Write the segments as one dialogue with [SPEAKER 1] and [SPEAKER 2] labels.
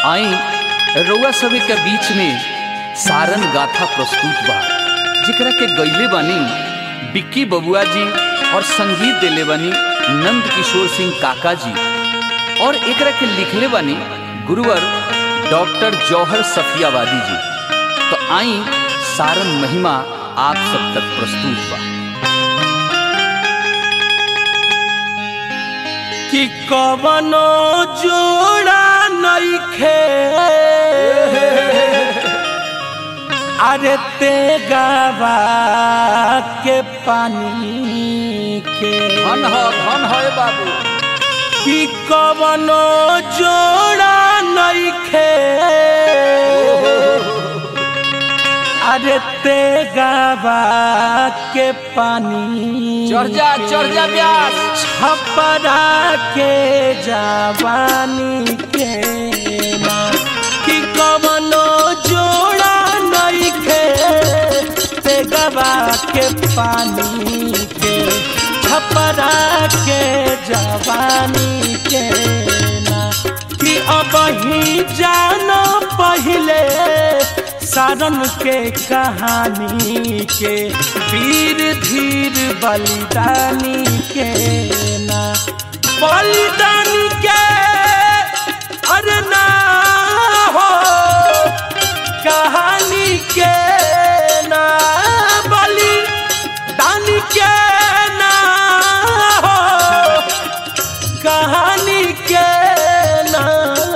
[SPEAKER 1] आई रउआ सभी के बीच में सारन गाथा प्रस्तुत बा जेकरा के गईले बानी बिक्की बबुआ जी और संगीत देले बानी नंद किशोर सिंह काका जी और एकरा के लिखले बानी गुरुवर डॉक्टर जौहर सफियावादी जी तो आई सारन महिमा आप सब तक प्रस्तुत बा
[SPEAKER 2] कि कवनो जोड़ा नइखे अरे ते गावा के पानी के
[SPEAKER 1] धन हो धन हो बाबू
[SPEAKER 2] कि कवनो जोड़ा नइखे अरे ते गावा के पानी
[SPEAKER 1] चढ़ जा चढ़ जा ब्यास
[SPEAKER 2] छपरा के जवानी के ना कि कवनो जोड़ा नइखे ते गवा के पानी के छपरा के जवानी के ना कि अब ही जानो पहले सारन के कहानी के वीर धीर बलिदानी के ना बलिदानी के अरे ना हो कहानी के ना बलिदानी के ना हो कहानी के ना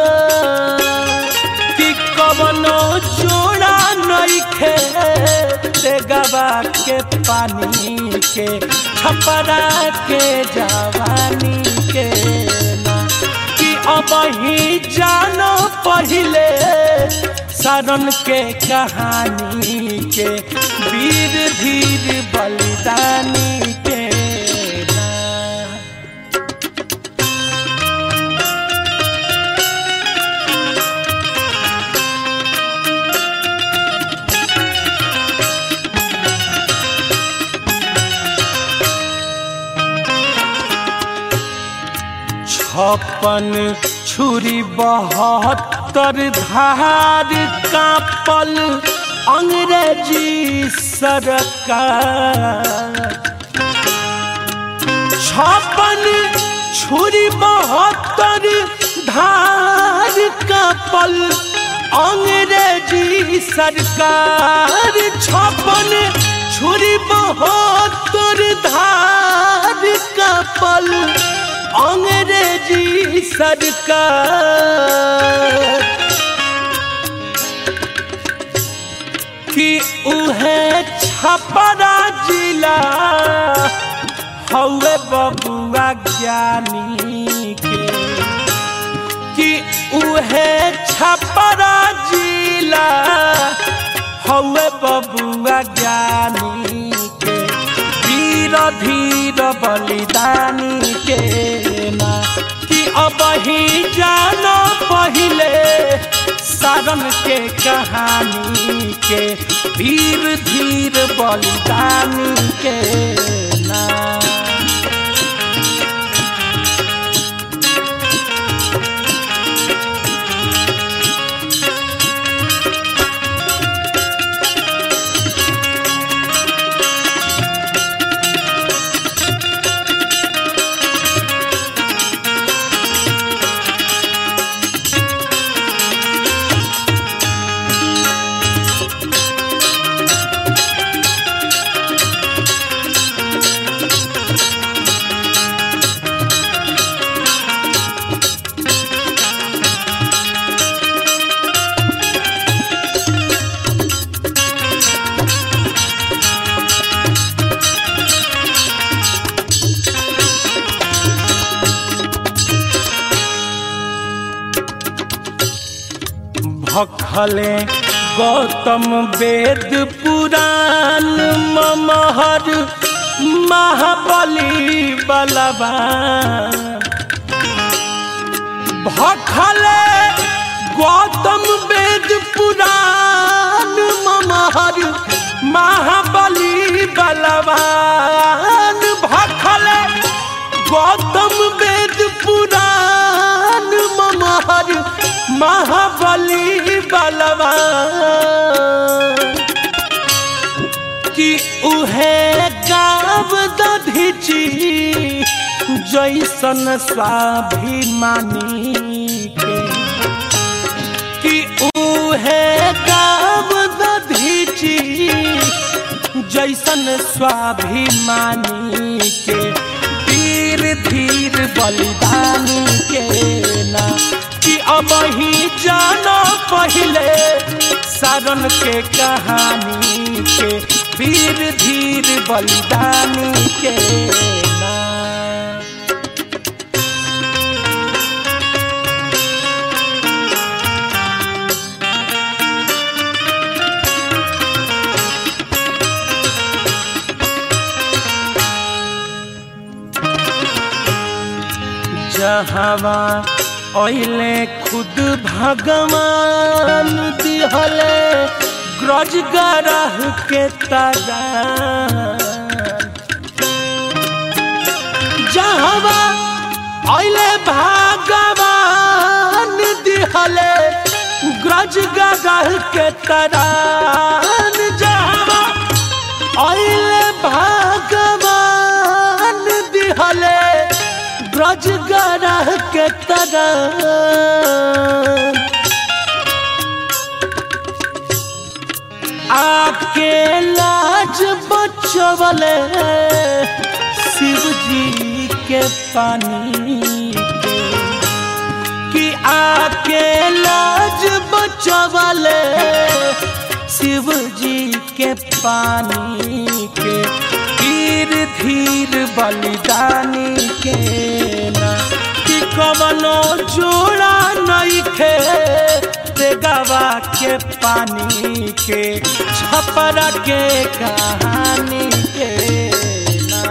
[SPEAKER 2] कि कवनो जोड़ा नइखे ते गवा के पानी के छपरा के जवानी के ना कि अब ही जानो पहले सारन के कहानी के वीर धीर बलिदानी के ना छप्पन छुरी बहत्तर धार कापल अंग्रेजी सरकार छप्पन छुरी बहत्तर धार कापल अंग्रेजी सरकार छप्पन छुरी बहत्तर धार कापल अंग्रेजी सरकार कि उहे छपरा जिला हौवे बबुआ ज्ञानी के कि उहे छपरा जिला हौवे बबुआ ज्ञानी के वीर धीर बलिदानी के ना कि अब ही जानो पहले सारन के कहानी के वीर धीर बलिदानी के ना भखले गौतम वेद पुराण ममहर महाबली बलवान भखले गौतम वेद पुराण ममहर महाबली बलवान भखले गौतम वेद पुराण ममहर महाबली बलवा कि उहे गाव दधिची जैसन स्वाभिमानी के कि उहे गाव दधिची जैसन स्वाभिमानी के तीर धीर बलिदानी के ना कि अब ही जानो पहले सारण के कहानी के वीर धीर बलिदानी के ना जहवा ओइले खुद भगवान दिहले ग्रज गरह के तरा जहवा ओइले भगवान दिहले ग्रज गरह के तरान जहवा ओइले भगवान दिहले ब्रज गरह के तरह आके लाज बचवले शिव जी के पानी के कि आके लाज बचवले शिव जी के पानी के धीर धीर बलिदानी के ना कि कवनो जोड़ा नहीं खे गवा के पानी के छपरा के कहानी के ना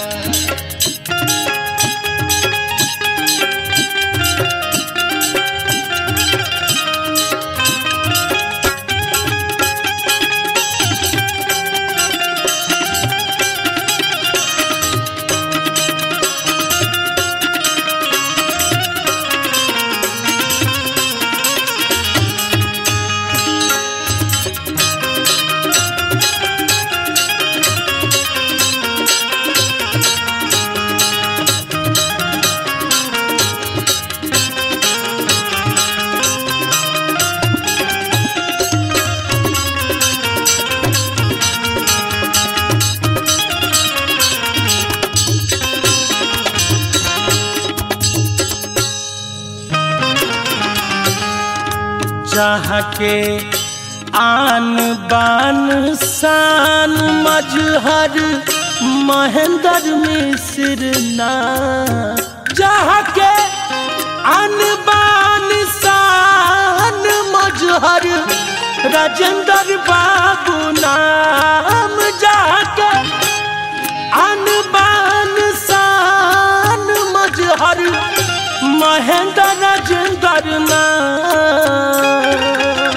[SPEAKER 2] जहाँ के आन बान शान मजहर महेंद्र मिश्र ना जहाँ के आन बान शान मजहर राजेंद्र बाबू नाम जहाँ के आन बान शान मजहर महेंद्र राजेंद्र नाम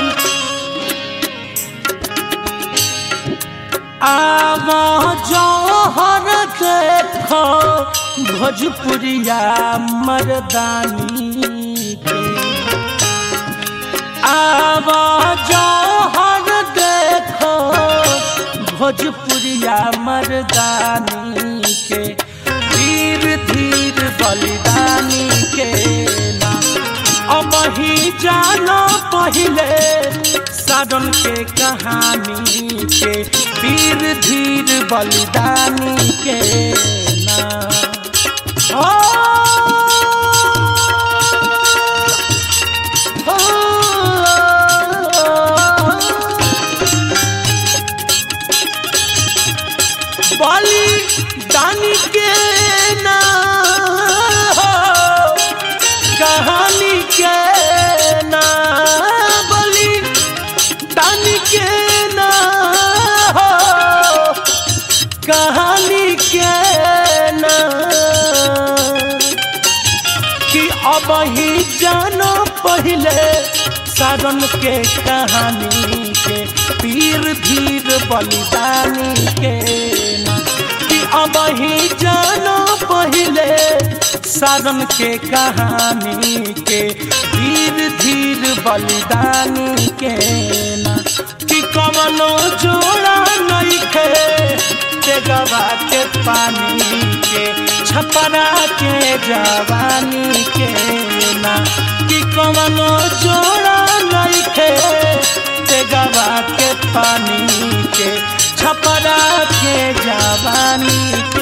[SPEAKER 2] आवा जौहर देखो भोजपुरिया मर्दानी के आवा जौहर देखो भोजपुरिया मर्दानी के धीर धीर बलिदानी के ना अब ही जानो पहले साधन के कहानी के धीर धीर बलिदानी के ना ओ, ओ, बलिदानी के ना हो कहानी के ना बलि दानी के ना हो कहानी के ना कि अब ही जानो पहले सारण के कहानी के पीर धीर बलिदानी के ना कि अब ही जानो पहले सारण के कहानी के धीर धीर बलिदानी के ना कि कवनो जोड़ा नहीं खे तेगवा के पानी के छपरा के जवानी के ना कि कवनो जोड़ा नहीं खे तेगवा के पानी के छपरा के जवानी के